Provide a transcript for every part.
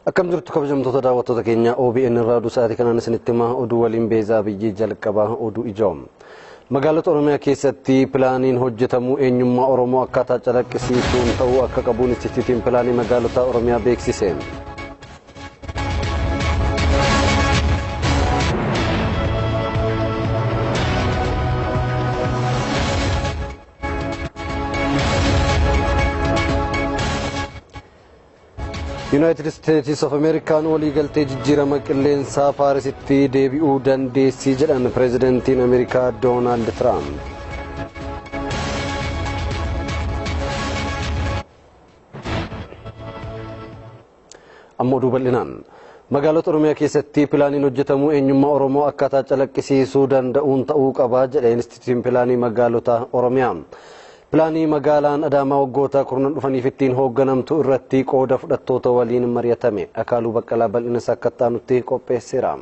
Akkam jirtu kabajamtoota daawwattoota keenya OBN irraa oduu sa'aatii kanaan isinitti himaa oduu waliin beezaa biyyee jalqabaa oduu ijoom. Magaalota Oromiyaa keessatti pilaaniin hojjetamuu eenyummaa Oromoo akkaataa calaqqisiisuun ta'uu akka qabuun Inistitiyuutiin pilaanii magaalota Oromiyaa beeksise. yuunaayitid isteetis of ameerikaan waliigaltee jijjiirama qilleensaa paarisitti deebi'uu dandeessii jedhan pireezidantiin ameerikaa doonaald tiraamp. amma oduu bal'inaan magaalota oromiyaa keessatti pilaaniin hojjetamuu eenyummaa oromoo akkaataa calaqqisiisuu danda'uun ta'uu qabaa jedhe inistitiyuutiin pilaanii magaalota oromiyaa. pilaanii magaalaan adaamaa waggoota kurnan dhufaniif ittiin hoogganamtu irratti qooda fudhattoota waliin mari'atame akaaluu baqqalaa bal'ina akka taanutti qopheesseera.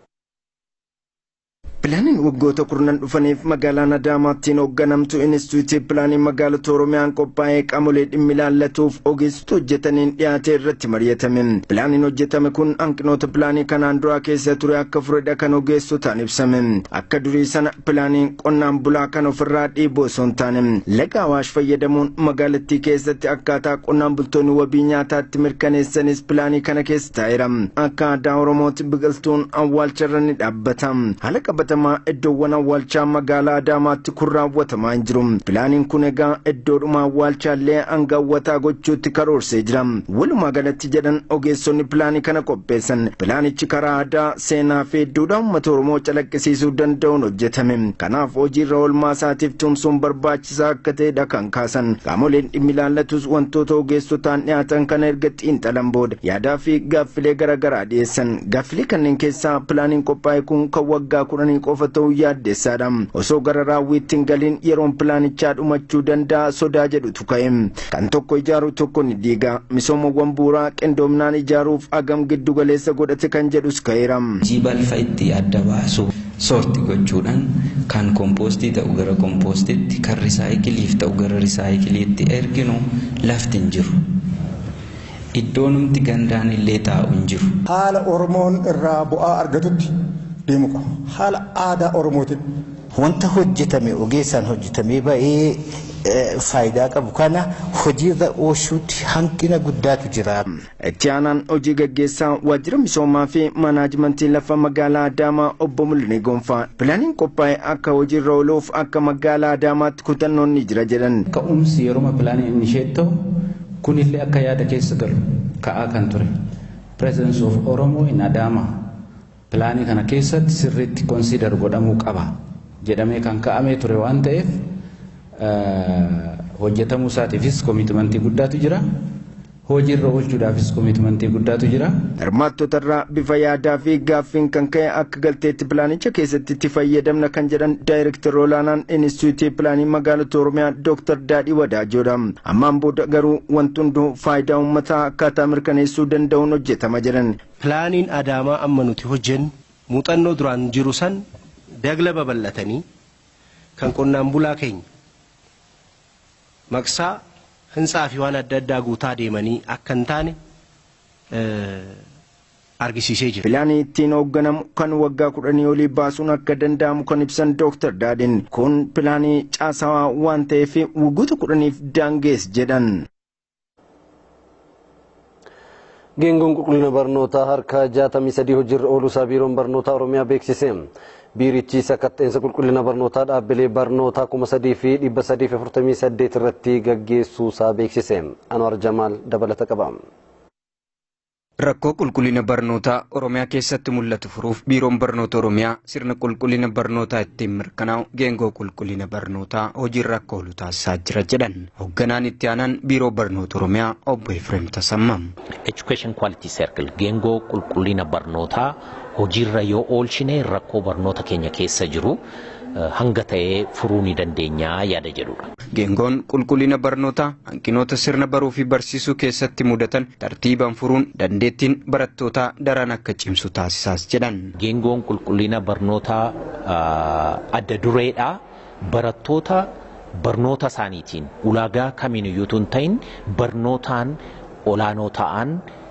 Pilaaniin waggoota kurnan dhufaniif magaalaan Adaamaattiin hoogganamtu Inistituutii Pilaanii magaalota Oromiyaan qophaa'ee qaamolee dhimmi ilaallatuuf ogeessota hojjetaniin dhiyaate irratti mari'atame. Pilaaniin hojjetame kun hanqinoota pilaanii kanaan duraa keessa ture akka furedha kan ogeessotaan ibsame. Akka durii sana pilaaniin qonnaan bulaa kan ofirraa dhiibu osoo hin taane laga Awaash fayyadamuun magaalattii keessatti akkaataa qonnaan bultoonni wabii nyaataatti mirkaneessanis pilaanii kana keessa taa'eera. Akka aadaa Oromootti biqiltuun awwaalcharra ni dhaabbata. Haala qabatamaa iddoowwan awwaalchaa magaalaa Adaamaatti kun raawwatamaa hin jiru. Pilaaniin kun egaa iddoodhuma awwaalchaallee hanga hawwataa gochuutti karoorsee jira. Walumaa galatti jedhan ogeessonni pilaanii kana qopheessan. Pilaanichi karaa aadaa, seenaa fi duudhaa uummata Oromoo calaqqisiisuu danda'uun hojjetame. Kanaaf hojiirra oolmaa isaatiif tumsuun barbaachisaa akka ta'edha kan kaasan. Qaamoleen dhimmi ilaallatus wantoota ogeessotaan dhiyaatan kana erga xiinxalan booda yaadaa fi gaaffilee garaagaraa dhiyeessan. Gaaffilee kanneen keessaa pilaaniin qophaa'e kun kan waggaa kudhanii qofa ta'uu yaaddeessaadha. Osoo gara raawwiitti hin galiin yeroon pilaanichaa dhumachuu danda'a sodaa jedhutu ka'e. Kan tokko ijaaru tokko ni diiga. Misoomawwan bu'uuraa qindoominaan ijaaruuf agam giddu galeessa godhate kan jedhus ka'eera. Hojii balfa itti adda baasuu soorti gochuudhaan kan kompoostii ta'u gara kompoostiitti kan risaayikiliif ta'u gara risaayikiliitti erginu lafti hin jiru. Iddoo numti gandaan illee taa'u hin jiru. Haala Oromoon irraa bu'aa argatutti deemuu qaba. Haala aadaa Oromootiin. Wanta hojjetame ogeessaan hojjetamee ba'ee faayidaa qabu kana hojiirra oolchuutti hanqina guddaatu jira. Itti aanaan hojii gaggeessaa waajjira misoomaa fi manaajimentii lafa magaalaa Adaamaa obbo Mul'inee Gonfaa pilaaniin qophaa'e akka hojiirra ooluuf akka magaalaa Adaamaatti kutannoon ni jira jedhan. Ka'umsi yeroo pilaanii inni ishee ta'u kunillee akka yaada keessa galu ka'aa kan ture. Presence of Oromoo in Adaamaa pilaanii kana keessatti sirriitti konsiidar godhamuu qaba jedhamee kan ka'amee ture waan ta'eef hojjetamuu isaatiifis koomitimentii guddaatu jira. Hojiirra oolchuudhaafis koomitimentii guddaatu jira. Hirmaattota irraa bifa yaadaa fi gaaffiin kan ka'e akka galteetti pilaanicha keessatti itti fayyadamna kan jedhan daayirektar olaanaan Inistituutii Pilaanii magaalota Oromiyaa Dooktar Daadhii Wadaajoodha. Ammaan booda garuu wanti hunduu faayidaa uummataa akkaataa mirkaneessuu danda'uun hojjetama jedhan. Pilaaniin Adaamaa amma nuti hojjennu muuxannoo duraan jiru san dagla babal'atanii kan qonnaan bulaa keenya maqsaa hintsaa fi waan adda addaa guutaa deemanii akka hin taane argisiisee jira. Pilaanii ittiin hoogganamu kan waggaa kudhanii olii baasuun akka danda'amu kan ibsan Dooktar Daadhiin kun pilaanii caasawaa waan ta'eef waggoota kudhaniif daangees jedhan. Geengoon qulqullina barnootaa harka 63 hojiirra ooluusaa biiroon barnootaa Oromiyaa beeksise. Biirichi sakatta'insa qulqullina barnootaa dhaabbilee barnootaa 3,348 irratti gaggeessuusaa beeksise. Anwar Jamaal dabalata qaba. Rakkoo qulqullina barnootaa Oromiyaa keessatti mul'atu furuuf biiroon barnoota Oromiyaa sirna qulqullina barnootaa ittiin mirkanaa'u geengoo qulqullina barnootaa hojiirra akka oolu taasisaa jira jedhan. Hoogganaan itti aanaan biiroo barnoota Oromiyaa obbo Efreem Tasammam. Education Quality Circle geengoo qulqullina barnootaa hojiirra yoo oolchine rakkoo barnoota keenya keessa jiru hanga ta'ee furuu ni dandeenya yaada jedhudha. Geengoon qulqullina barnootaa hanqinoota sirna baruu fi barsiisuu keessatti mudatan tartiibaan furuun dandeettiin barattootaa daran akka cimsu taasisaas jedhan. Geengoon qulqullina barnootaa adda dureedha. Barattoota barnoota isaaniitiin ulaagaa kamiin iyyuu hin ta'in barnootaan olaanoo ta'an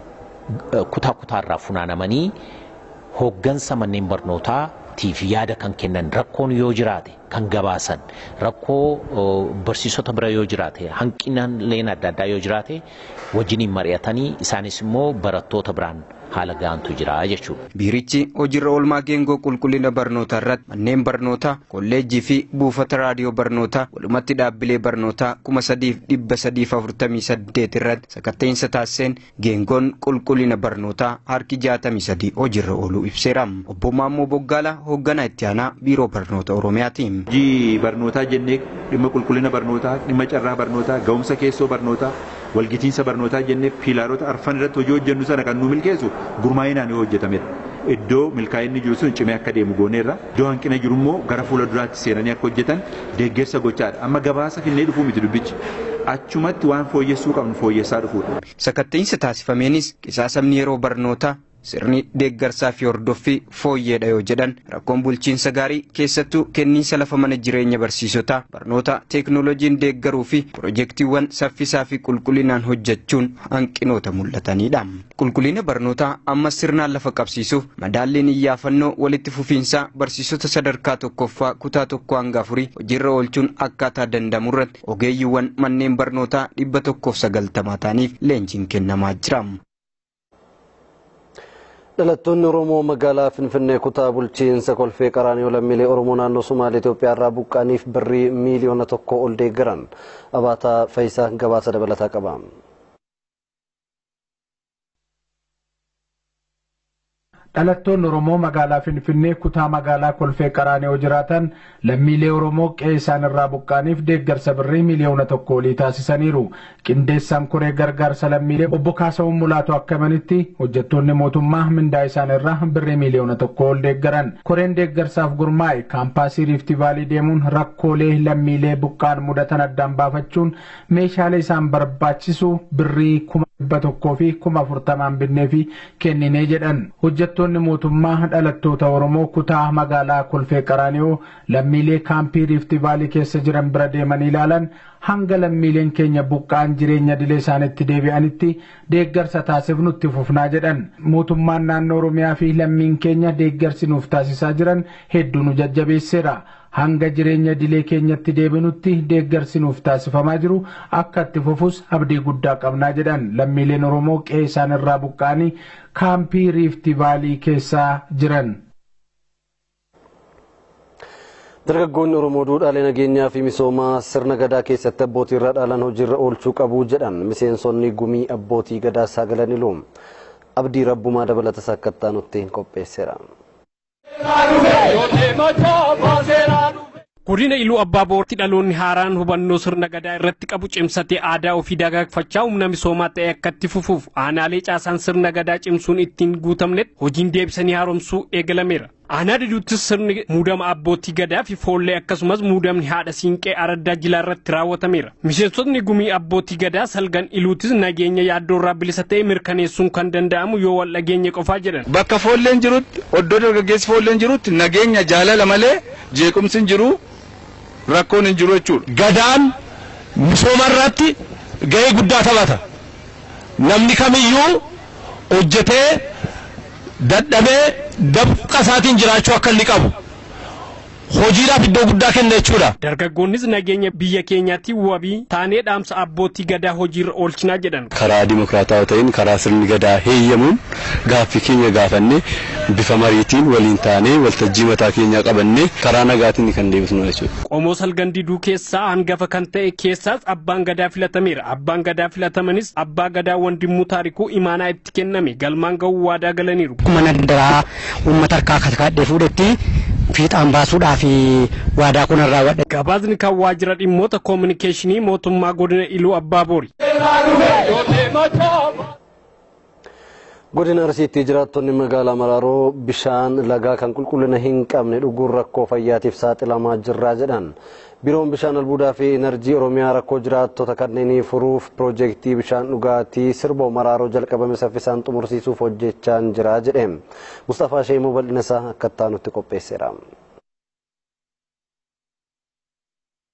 kutaa kutaarraa funaanamanii hooggansa manneen barnootaa tiif yaada kan kennan rakkoon yoo jiraate kan gabaasan rakkoo barsiisota bira yoo jiraate hanqinaaleen adda addaa yoo jiraate wajjiniin mari'atanii isaanis immoo barattoota biraan haala gahantu jira jechuudha. Biirichi hojiirra oolmaa geengoo qulqullina barnootaa irratti manneen barnootaa, kolleejjii fi buufata raadiyoo barnootaa walumatti dhaabbilee barnootaa kuma sadiif dhibba sadiif afurtamii saddeet irratti sakatteensa taasiseen geengoon qulqullina barnootaa harki jaatamii sadii hojiirra ooluu ibseera. Obbo Maammoo Boggaala hoogganaa itti aanaa biiroo barnoota Oromiyaati. Hojii barnootaa jennee dhimma qulqullina barnootaa, dhimma carraa barnootaa, ga'umsa keessoo barnootaa, walgitiinsa barnootaa jennee piilaarota arfan irratti hojii hojjennu sana kan nu milkeessu gurmaa'inaan yoo hojjetamedha. Iddoo milkaa'inni jiru sun cimee akka deemu gooneerra. Iddoo hanqina jiru immoo gara fuula duraatti seenanii akka hojjetan deeggarsa gochaadha. Amma gabaasa finnee dhufuu miti dubbichi. Achumatti waan fooyyessuu qabnu fooyyessaa dhufuudha. Sakatteensa taasifameenis qisaasamni yeroo barnootaa sirni deeggarsaa fi hordoffii fooyyeedha yoo jedhan rakkoon bulchiinsa gaarii keessattuu kenniinsa lafa mana jireenya barsiisotaa barnoota teeknooloojiin deeggaruu fi pirojektiiwwan saffisaa fi qulqullinaan hojjechuun hanqinoota mul'atanidha. Qulqullina barnootaa ammas sirnaan lafa qabsiisuuf madaalliin iyyaafannoo walitti fufiinsaa barsiisota sadarkaa tokkoffaa kutaa tokko hanga afurii hojiirra oolchuun akkaataa danda'amu irratti ogeeyyiiwwan manneen barnootaa dhibba tokkoof sagaltamaa ta'aniif leenjiin kennamaa jira. Dhalattoonni Oromoo magaalaa Finfinnee kutaa bulchiinsa kolfee qaraanioo lammiilee Oromoo naannoo Sumaalee Itoophiyaa irraa buqqaaniif birrii miiliyoona tokko ol deeggaran. Abaataa Faayisaa gabaasa dabalataa qaba. dhalattoonni Oromoo magaalaa Finfinnee kutaa magaalaa Kolfee Qaraanioo jiraatan lammiilee Oromoo qe'ee isaan irraa buqqaaniif deeggarsa birrii miliyoona tokko olii taasisaniiru. Qindeessaan koree gargaarsa lammiilee obbo Kaasahuun Mulaatu akka himanitti hojjettoonni mootummaa mindaa isaan irraa birrii miliyoona tokko ol deeggaran. Koreen deeggarsaaf gurmaa'e kaampaasii Riifti Vaalii deemuun rakkoolee lammiilee buqqaan mudatan addaan baafachuun meeshaalee isaan barbaachisu birrii kuma dhibba tokkoo fi kuma afurtamaan binnee fi kenninee jedhan. Hojjettoonni mootummaa dhalattoota Oromoo kutaa magaalaa Kolfee Qaraanioo lammiilee kaampii Riifti Vaalii keessa jiran bira deemanii ilaalan hanga lammiileen keenya buqqaan jireenya dilee isaanitti deebi'anitti deeggarsa taasifnutti fufnaa jedhan. Mootummaan naannoo Oromiyaa fi lammiin keenya deeggarsi nuuf taasisaa jiran hedduu nu jajjabeesseera. hanga jireenya dilee keenyatti deebinutti deeggarsi nuuf taasifamaa jiru akka itti fufus abdii guddaa qabnaa jedhan lammiileen oromoo qe'ee isaan irraa buqqaanii kaampii riifti vaalii keessaa jiran. Dargaggoonni Oromoo duudhaalee nageenyaa fi misoomaa sirna gadaa keessatti abbootii irraa dhaalan hojiirra oolchuu qabu jedhan miseensonni gumii abbootii gadaa saagalaniiru. Abdii rabbumaa dabalata sakkattaa nutti qopheesseera. Godina Iluu Abbaaboortti dhaloonni haaraan hubannoo sirna gadaa irratti qabu cimsatee aadaa ofii dagaagfachaa humna misoomaa ta'e akka itti fufuuf aanaalee caasaan sirna gadaa cimsuun ittiin guutamnetti hojiin deebisanii haaromsuu eegalameera. Aanaa diduuttis sirni muudama abbootii gadaa fi foollee akkasumas muudamni haadha siinqee araddaa jilaa irratti raawwatameera. Miseensotni gumii abbootii gadaa salgan iluutis nageenya yaaddoo irraa bilisa ta'e mirkaneessuun kan danda'amu yoo wal dhageenye qofaa jedhan. Bakka foolleen jirutti oddoo dargaggeessi foolleen jirutti nageenya jaalala malee jeequmsi hin jiru rakkoon hin jiru jechuudha. Gadaan misooma irratti gahee guddaa taphata. Namni kamiyyuu hojjetee dadhabee dabqa isaatiin jiraachuu akka inni qabu hojiidhaaf iddoo guddaa kenna jechuudha. Dargaggoonnis nageenya biyya keenyaatti wabii taanee dhaamsa abbootii gadaa hojiirra oolchinaa jedhan. Karaa dimokiraatawaa ta'een karaa sirni gadaa heeyyamuun gaaffii keenya gaafannee bifa mariitiin waliin taanee waltajjii mataa keenyaa qabannee karaa nagaatiin kan deebisnu jechuudha. Qomoo salgan diduu keessaa hangafa kan ta'e keessaas abbaan gadaa filatameera. Abbaan gadaa filatamanis abbaa gadaa wandimmuu taarikuu imaanaa itti kenname galmaan ga'uu waadaa galaniiru. Mana daraa uummata harkaa kaskaadhee fuudhetti fiixaan baasuudhaaf waadaa kun irraa wadha. Gabaasni kan waajjira dhimmoota koominikeeshinii mootummaa godina Iluu Abbaaboori. Godina Arsiitti jiraattonni magaalaa Maraaroo bishaan lagaa kan qulqullina hin qabne dhuguun rakkoo fayyaatiif saaxilamaa jirraa jedhan. Biiroon bishaan albuudaa fi enerjii Oromiyaa rakkoo jiraattota kanneenii furuuf piroojeektii bishaan dhugaatii sirboo Maraaroo jalqabame saffisaan xumursiisuuf hojjechaa jira jedhe. Mustafaa Sheemuu bal'ina isaa akka itti nutti qopheesseera.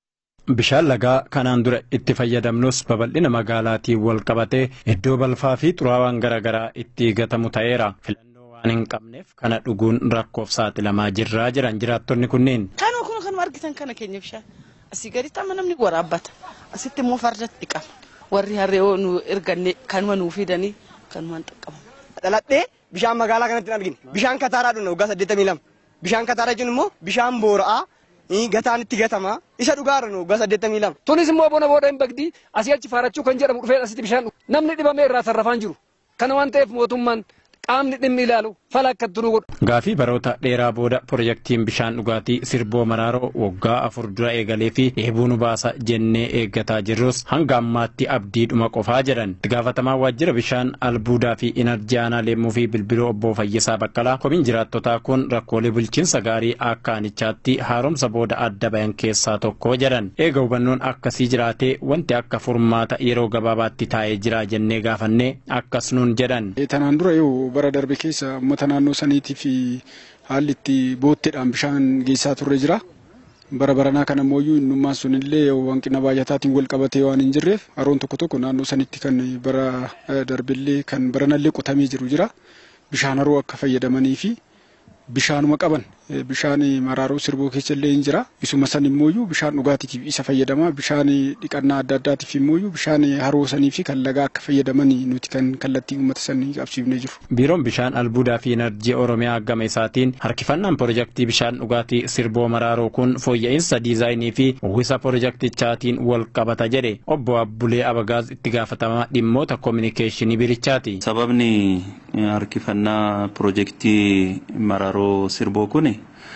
Bishaan lagaa kanaan dura itti fayyadamnus babal'ina magaalaatiin wal qabatee iddoo balfaa fi xuraawaan garaagaraa itti gatamu ta'eera. Filannoo waan hin qabneef kana dhuguun rakkoof saaxilamaa jirraa jiran jiraattonni kunneen. Kanuma kun kanuma argitan kana keenya bishaan asii gaditti amma namni waraabbata asitti immoo fardatti dhiqama warri harree nu erganne kanuma nuu fidanii kanumaan xaqqabamu. Dhaladhee bishaan magaalaa kanatti hin argine bishaan kataaraa dhugna waggaa saddeettamii lama bishaan kataaraa jechuun immoo bishaan boora'aa gataan itti gatama isa dhugaarra nu waggaa saddeettamii lama. Tunis immoo bona booda hin bagdi asii achi faarachuu kan jedhamu dhufee asitti bishaan namni dhibamee irraa sarrafaan jiru kana waan ta'eef mootummaan qaamni dhimmi ilaalu fala akka turuu godhu. Gaafii baroota dheeraa booda pirojektiin bishaan dhugaatii sirboo maraaroo waggaa afur dura eegalee fi dheebuu nu baasa jennee eeggataa jirrus hanga ammaatti abdiidhuma qofaa jedhan. Itti gaafatamaa waajjira bishaan albuudaa fi inarjii aanaa leemmuu fi bilbiloo obbo Fayyisaa Baqqalaa komiin jiraattotaa kun rakkoolee bulchiinsa gaarii akka aanichaatti haaromsa booda adda bayan keessaa tokko jedhan. Eega hubannoon akkasii jiraatee wanti akka furmaata yeroo gabaabaatti taa'ee jira jennee gaafannee akkas nuun jedhan. Tanaan dura yoo bara darbe keessa uummata naannoo saniitii fi haalli itti bootteedhaan bishaan geessaa turre jira. Bara baranaa kana immoo innummaan sunillee hanqina baay'ataatiin wal qabatee waan hin jirreef haroon tokko tokko naannoo sanitti kan bara darbillee kan baranallee qotamee jiru jira. Bishaan haroo akka fayyadamanii fi bishaanuma qaban bishaan maraaroo sirboo keessa illee hin jira. Isuma san immoo bishaan dhugaatiitiif isa fayyadama. Bishaan dhiqannaa adda addaatiif immoo bishaan haroo sanii fi kan lagaa akka fayyadaman nuti kan kallattii uummata sanii qabsiifnee jiru. Biiroon bishaan albuudaa fi inarjii Oromiyaa gama isaatiin harkifannaan pirojektii bishaan dhugaatii sirboo maraaroo kun fooyya'insa diizaayinii fi uwwisa pirojektichaatiin wal qabata jedhe obbo Abbulee Abagaaz itti gaafatamaa dhimmoota koominikeeshinii birichaati. Sababni harkifannaa pirojektii maraaroo sirboo kuni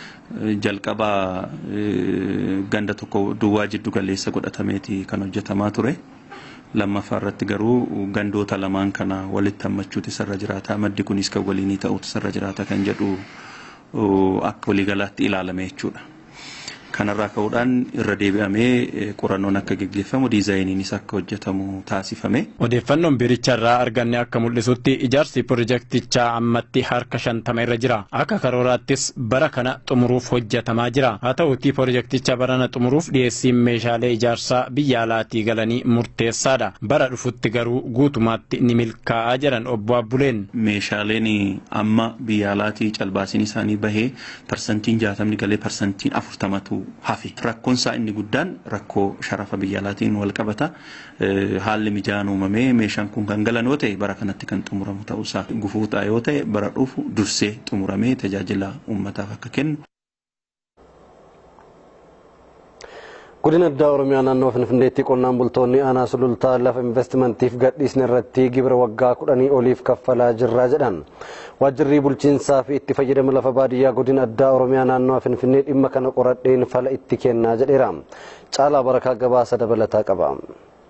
jalqaba ganda tokko duwwaa jiddu galeessa godhatameeti kan hojjetamaa ture. lammaffaa irratti garuu gandoota lamaan kana walitti hammachuutu isarra jiraata maddi kunis kan waliinii ta'utu isarra jiraata kan jedhu akka waliigalaatti ilaalame jechuudha. Kanarraa ka'uudhaan irra deebi'amee qorannoon akka geggeeffamu diizaayiniinis akka hojjetamu taasifame. Odeeffannoon biiricharraa arganne akka mul'isutti ijaarsi pirojektichaa ammatti harka shantama irra jira. Akka karooraattis bara kana xumuruuf hojjetamaa jira. Haa ta'uutii pirojekticha barana xumuruuf dhiyeessiin meeshaalee ijaarsaa biyya alaatii galanii murteessaadha. Bara dhufutti garuu guutumaatti ni milkaa'aa jedhan obbo Abbuleen. Meeshaaleen amma biyya alaatii calbaasiin isaanii bahee parsantiin jaatamni galee parsantiin afurtamatu hafe. Rakkoon isaa inni guddaan rakkoo sharafa biyya alaatiin wal qabata. Haalli mijaan uumamee meeshaan kun kan galan yoo ta'e bara kanatti kan xumuramu ta'uusaa gufuu ta'a yoo ta'e bara dhufu dursee xumuramee tajaajila uummataaf akka kennu. Godina addaa Oromiyaa naannoo Finfinneetti qonnaan bultoonni aanaa sulultaa lafa investimantiif gadhiisne irratti gibira waggaa kudhanii oliif kaffalaa jirra jedhan. Waajjirri bulchiinsaa fi itti fayyadama lafa baadiyyaa godina addaa Oromiyaa naannoo Finfinnee dhimma kana qoradheen fala itti kennaa jedheera. Caalaa Barakaa gabaasa dabalataa qaba.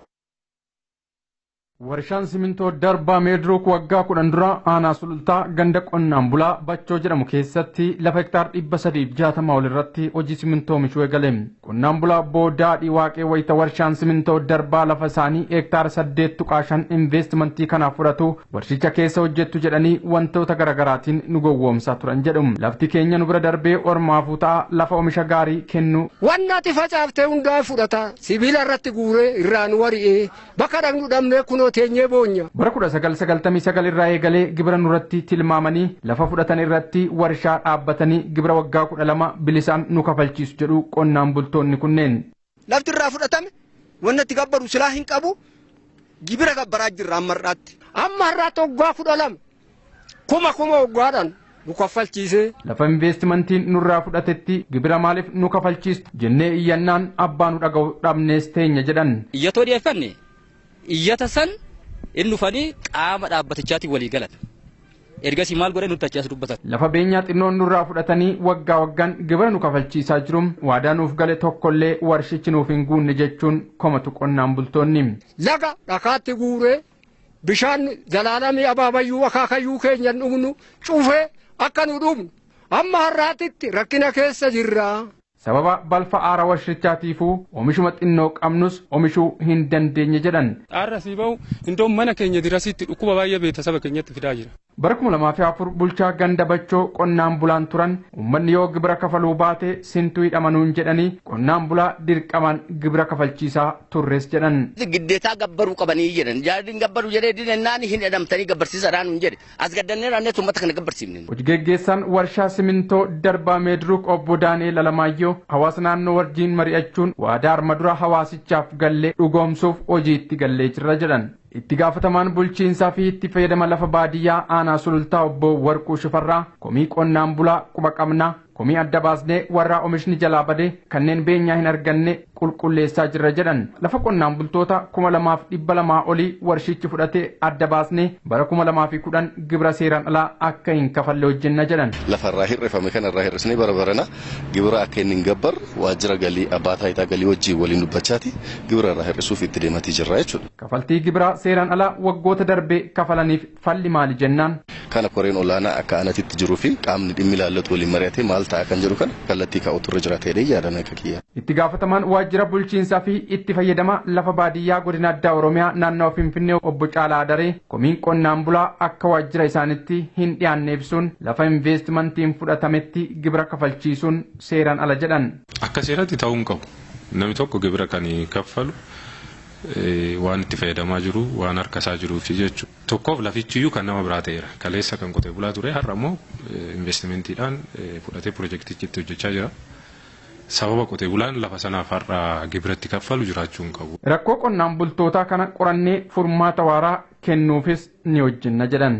Warshaan simintoo darbaa meedirook waggaa kudhan dura aanaa sulultaa ganda qonnaan bulaa bachoo jedhamu keessatti lafa hektaar dhibba sadiif jaatama ol irratti hojii simintoo oomishuu eegale. Qonnaan bulaa boodaadhii waaqee wayita warshaan simintoo darbaa lafa isaanii hektaar saddeet tuqaa shan investimentii kanaaf fudhatu warshicha keessa hojjettu jedhanii wantoota garaagaraatiin nu gowwoomsaa turan jedhu. Lafti keenya nu bira darbee ormaafuu ta'a lafa oomisha gaarii kennu. Wanna ati facaaftee hundaa fudhata sibiila irratti guuree irraan wari'ee bakka dhaqnu dhabnee kunoo teenyee boonya. Bara kudha sagal sagaltamii sagal irraa eegalee gibira nurratti tilmaamanii lafa fudhatan irratti warshaa dhaabbatanii gibira waggaa kudha lama bilisaan nu kafalchiisu jedhu qonnaan bultoonni kunneen. Lafti irraa fudhatame wanna itti gabbaru silaa hin qabu gibira gabbaraa jirra amma har'aatti. Amma har'aatti waggaa kudha lama kuma kuma waggaadhaan nu kaffalchiisee. Lafa investimentiin nurraa fudhatetti gibira maaliif nu kafalchiistu jennee iyyannaan abbaa nu dhaga'u dhabnees teenya jedhan. Iyyatoo dhiyeeffanne iyyata san inni dhufanii qaama dhaabbatichaatiin walii galan. Ergasii maal godhee nutti achi as dubbatan. Lafa beenyaa xinnoon nurraa fudhatanii waggaa waggaan gibira nu kafalchiisaa jiru waadaa nuuf gale tokkollee warshichi nuuf hin guunne jechuun komatu qonnaan bultoonni. Laga dhakaatti guuree bishaan zalaalamii abaabayyuu akaakayyuu keenya dhugnu cufee akka nu dhugnu amma har'aatitti rakkina keessa jirra. sababa balfa aara warshirichaatiifuu oomishuma xinnoo qabnus oomishuu hin dandeenye jedhan. Aarra sii bahu indoon mana keenya dirasitti dhukkuba baay'ee beekta saba keenyatti fidaa jira. Bara kuma lamaa fi afur bulchaa ganda bachoo qonnaan bulaan turan uummanni yoo gibira kafaluu baate sintuu hidhamanuun jedhanii qonnaan bulaa dirqamaan gibira kafalchiisaa turres jedhan. Giddeetaa gabbaruu qabanii jedhan jaardiin gabbaruu jedhee dinannaan hin hidhamtanii gabbarsiisadhaan hin jedhe as gaddannee raannee uummata kana gabbarsiifne. Hojii geggeessaan warshaa simintoo darbaa meediruuk obbo Daani'eel Alamaayyoo hawaasa naannoo wajjiin mari'achuun waadaa arma dura hawaasichaaf gallee dhugoomsuuf hojiitti gallee jirra jedhan. itti gaafatamaan bulchiinsaa fi itti fayyadama lafa baadiyyaa aanaa sulultaa obbo Warquu Shifarraa komii qonnaan bulaa quba qabnaa komii adda baasnee warraa oomishni jalaa bade kanneen beenyaa hin arganne qulqulleessaa jirra jedhan lafa qonnaan bultoota kuma lamaaf dhibba lamaa olii warshichi fudhatee adda baasnee bara kuma lamaa fi kudhan gibira seeraan alaa akka hin kafalle hojjenna jedhan. Lafarraa hir'ifame kanarraa hir'isnee bara barana gibira akka inni hin gabbar waajjira galii abbaa taayitaa galii wajjin waliin dubbachaati gibira irraa hir'isuuf itti deematii jirra jechuudha. Kafaltii gibiraa seeraan alaa waggoota darbee kafalaniif falli maali jennaan. Kana koreen olaanaa akka anatitti jiruu fi qaamni dhimmi ilaallatu waliin mari'atee maal ta'a kan jedhu kana kallattii kaa'utu irra jira ta'ee yaadan akka kiyya. Itti gaafatamaan waajjira bulchiinsaa fi itti fayyadama lafa baadiyyaa godina addaa Oromiyaa naannoo Finfinnee obbo Caalaa Daree komiin qonnaan bulaa akka waajjira isaanitti hin dhiyaanne ibsuun lafa investimentiin fudhatametti gibira kafalchiisuun seeraan ala jedhan. Akka seeratti ta'uu hin qabu. Namni tokko gibira kan kaffalu waan itti fayyadamaa jiru waan harkasaa jiruuf jechuudha. Tokkoof lafichiyyuu kan nama biraa ta'eera. Kaleessa kan qotee bulaa ture har'a immoo investimentiidhaan fudhatee pirojektichi itti hojjechaa jira. Sababa qotee bulaan lafa sanaaf har'a gibiratti kaffalu jiraachuu hin qabu. Rakkoo qonnaan bultootaa kana qorannee furmaata waaraa kennuufis ni hojjenna jedhan.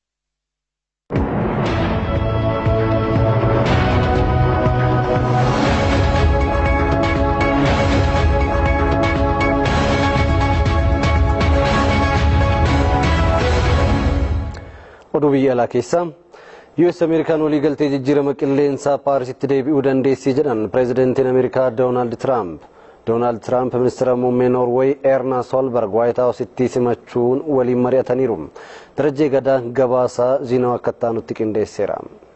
oduu biyya alaa keessaa US Ameerikaan waliigaltee jijjiirama qilleensaa Paarisitti deebi'uu dandeessii jedhan pireezidantiin Ameerikaa Doonaald Tiraamp. Doonaald Tiraamp ministeera muummee Noorweey Eerna Solberg Waayit Haawusitti simachuun waliin mari'ataniiru. Darajjee gadaa gabaasaa ziinaa akka taanutti qindeesseera.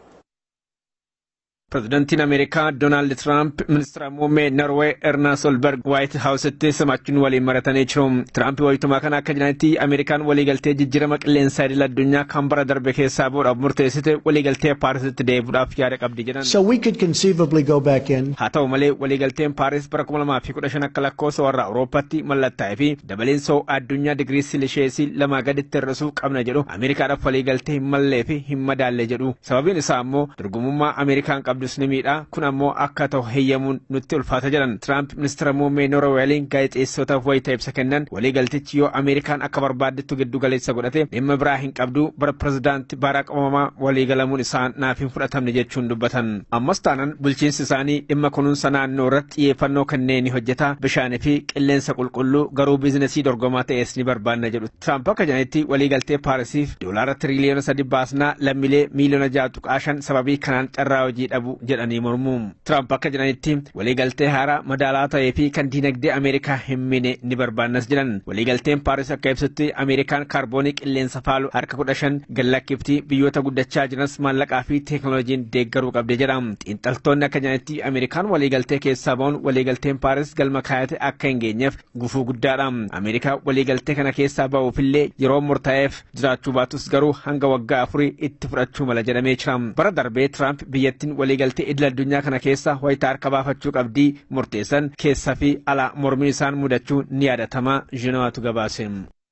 Pireezidantiin Ameerikaa Doonaald Tiraamp ministeera muummee Norwee Erna Solberg Waayit Haawusitti simachuun waliin maratanii jiru. Tiraamp wayitumaa kana akka jiranitti Ameerikaan waliigaltee jijjiirama qilleensaa idil addunyaa kan bara darbe keessaa bu'uudhaaf murteessite waliigaltee Paarisitti deebi'uudhaaf yaada qabdi jedhan. So we could conceivably go back in. Haa ta'u malee waliigalteen Paaris bara kuma lamaa fi kudha shan akka lakkoofsa warra Awurooppaatti mallattaa'ee fi dabaleensa addunyaa digirii seelisheesii lamaa gaditti hir'isuu qabna jedhu Ameerikaadhaaf waliigaltee hin mallee fi hin madaalle jedhu. Sababiin isaa immoo dorgomummaa Ameerikaan qabdus ni miidha kun ammoo akka ta'u heeyyamuun nutti ulfaata jedhan Tiraamp ministeera muummee Noorweeliin gaazexeessootaaf wayita ibsa kennan waliigaltichi yoo Ameerikaan akka barbaadettu giddu galeessa godhate dhimma biraa hin qabdu bara pirezidaanti Baaraak Obamaa waliigalamuun isaa naaf hin fudhatamne jechuun dubbatan. Ammas taanaan bulchiinsi isaanii dhimma kunuunsa naannoo irratti xiyyeeffannoo kanneen ni hojjeta bishaanii fi qilleensa qulqulluu garuu biizinasii dorgomaa ta'es ni barbaanna jedhu. Tiraamp akka jedhanitti waliigaltee Paarisiif doolaara tiriliyoona sadi baasnaa lammiilee miiliyoona ja'a tuqaa shan sababii kanaan carraa hojii dhabu jedhanii mormu. Tiraamp akka jedhanitti waliigaltee haaraa madaalaa ta'ee fi kan diinagdee Ameerikaa hin miine ni barbaannas jedhan. Waliigalteen Paaris akka ibsutti Ameerikaan kaarboonii qilleensa faalu harka kudha shan gallakkiftii biyyoota guddachaa jiranis maallaqaa fi teekinooloojiin deeggaruu qabdi jedha. Xiinxaltoonni akka jedhanitti Ameerikaan waliigaltee keessaa ba'uun waliigalteen Paaris galma kaayate akka hin geenyeef gufuu guddaadha. Ameerikaa waliigaltee kana keessaa ba'uufillee yeroo murtaa'eef jiraachuu baatus garuu hanga waggaa afurii itti fudhachuu mala jedhamee jira. Bara darbee Tiraamp biyyattiin waliigaltee idil addunyaa kana keessa wayitaa harka baafachuu qabdii murteessan keessaa fi ala mormiin isaan mudachuu ni yaadatama Zhinawaatu gabaase.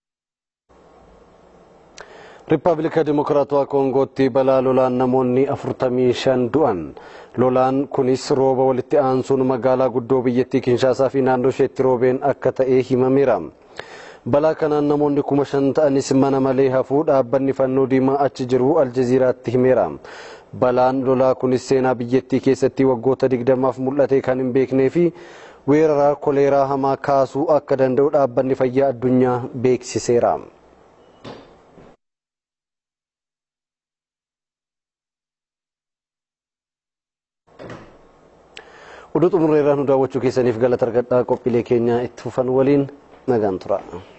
Riippaabilika Dimokiraatawaa Koongootti balaa lolaan namoonni afurtamii shan du'an. Lolaan kunis rooba walitti aansuun magaalaa guddoo biyyattii Kinshaasaa fi naannoo isheetti roobeen akka ta'e himameera. Balaa kanaan namoonni kuma shan ta'anis mana malee hafuu dhaabbanni fannoo diimaa achi jiru Aljaziiraatti himeera. Balaan lolaa kunis seenaa biyyattii keessatti waggoota digdamaaf mul'ate kan hin beeknee fi weeraraa koleeraa hamaa kaasuu akka danda'u dhaabbanni fayyaa addunyaa beeksiseera. Oduu xumurreerraa nu daawwachuu keessaniif galata argadhaa qophiilee keenya itti fufan waliin nagaan tura.